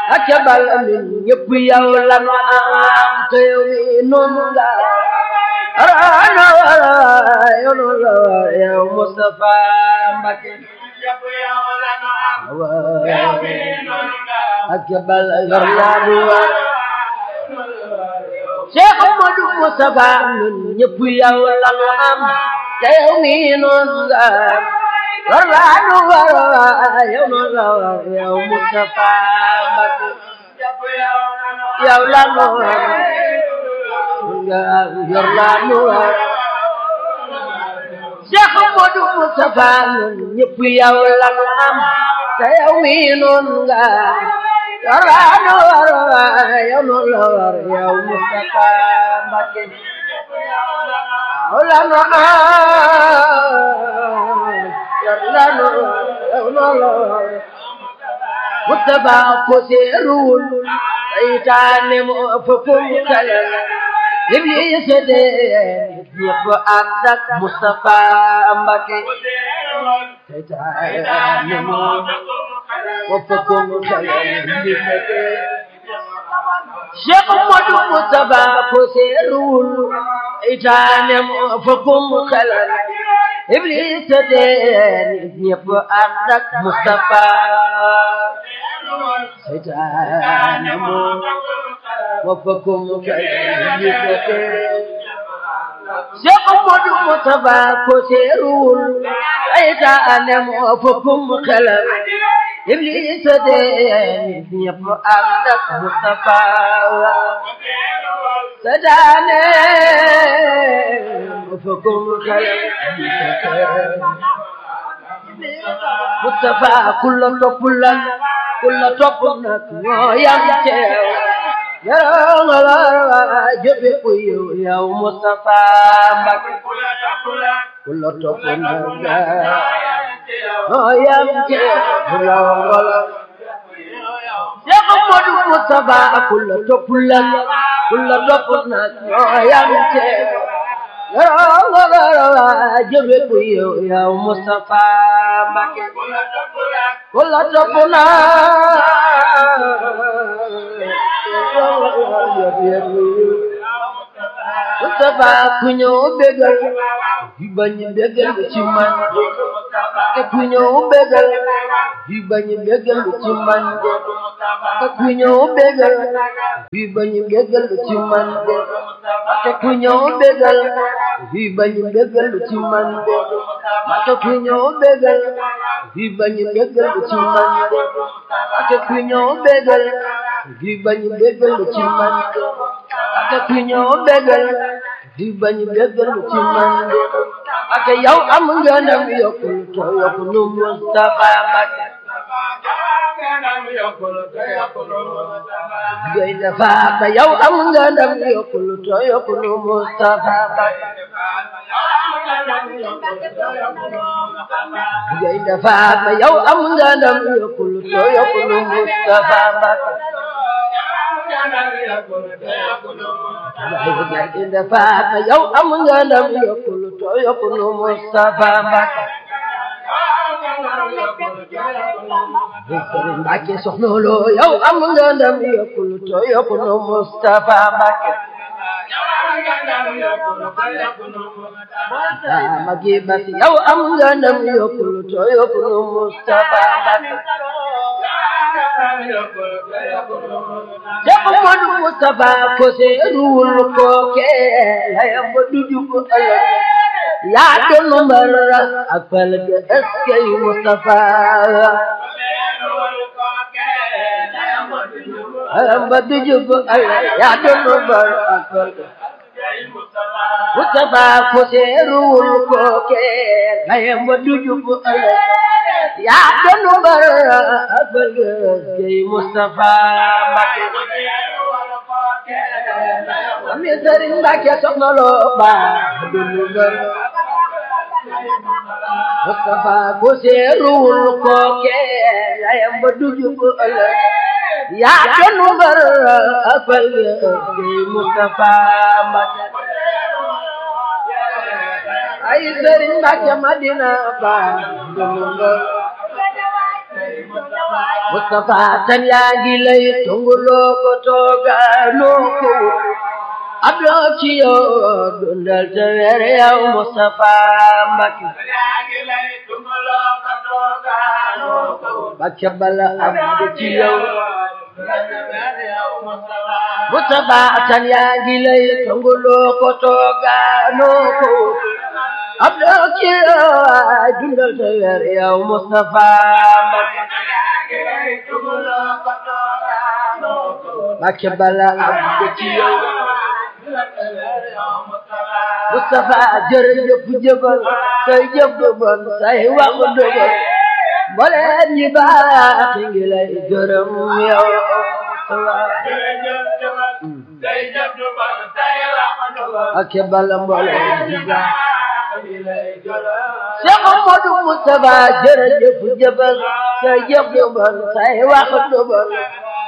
ak ca bal min ñëpp yow la nu am te yow mi noonu nga raana wala yow noonu la yow Moustapha Mbacké ak ca bal yor naa nu war Cheikh Modou Moustapha ñun ñëpp yow la nu am te yow mi noonu nga war laa nu war yow noonu la war yow Moustapha Mbacké yow la nu war nga yor laa nu war Cheikh Modou Moustapha ñun ñëpp yow la nu am te yow mi noonu nga war laa nu war yow noonu la war yow Moustapha Mbacké yow la nu am yor laa nu yow noonu la war Moustapha ko seeruwul seytaane moo fëppum kala Iblis de ñëpp ànd ak Moustapha Mbacké seytaane moo fëppum kala Iblis de Cheikh Modou Moustapha ko seeruwul seytaane moo fëppum kala Iblis de ñëpp ànd ak Moustapha seytaane moo waffakum kayyifate Cheikh Modou Moustapha ko seeruwul seytaane moo waffakum xelam Iblis de nit ñëpp ànd ak Moustapha seytaane waffakum xelam Moustapha kulla topp lan kulla topp nag ñoo yam teew yaroo nga la jëfe ku yow yow Moustapha Mbacké kulla topp nag ñoo yam teew yaroo nga la Cheikh Modou Moustapha kulla topp lan kulla topp nag ñoo yam teew yaroo nga la jëfe ku yow yow Moustapha Mbacké kulla topp nag Moustapha ku ñëw bégal yi bañ bégal ci man te ku ñëw bégal yi bañ bégal ci man te ku ñëw bégal yi bañ bégal ci man te ku ñëw bégal yi bañ bégal ci man te ku ñëw bégal yi bañ bégal ci man te ku ñëw bégal yi bañ bégal ci man te ku ñëw bégal di bañ bégal ci man ak yow am nga ndam yokkul to yokku nu Moustapha Mbacké gay dafa ba yow am nga ndam yokkul to yokku nu Moustapha Mbacké gay dafa ba yow am nga ndam yokkul to yokku nu Moustapha Mbacké Gaynde Fatma yow am nga ndam yokkul to yokku nu Moustapha Mbacké Sëriñ Mbacké Soxna Lo yow am nga ndam yokkul to yokku nu Moustapha Mbacké Magi Bas yow am nga ndam yokkul to yokku nu Moustapha Mbacké Cheikh Modou Moustapha ko seeruwul ko ke layam ba duju ko ëllëg yaa doon mbar ak fal ga eskay Moustapha layam ba duju ko ëllëg yaa doon mbar ak fal ga Moustapha ko seeruwul ko ke layam ba duju ko ëllëg yaa doon mbar ak fal ga eskay Moustapha Mbacké ami Sëriñ Mbacké Soxna Lo ba dunu mbar Moustapha ko seeruwul ko ke layam ba duju ko ëllëg yaa doon mbar ak fal ga eskay Moustapha Mbacké ay Sëriñ Mbacké Madina ba dunu mbar Mustafa tan yaa ngi lay tunguloo ko toogaanoo ko abdoo ci yow dundal te weer yow Mustafa Mbacke Mbacke bala abdu ci yow Mustafa tan yaa ngi lay tunguloo ko toogaanoo ko abdoo ci yow dundal te weer yow Mustafa Mbacke Mbacke bala abdu ci yow Mustafa jërëjëf jëfal say jëf du bon say wax du bon mbooleem ñi baax ngi lay gërëm yow ak bala mbooleem ñi baax Cheikh Modou Mustafa jërëjëf jëfal say jëf du bon say wax du bon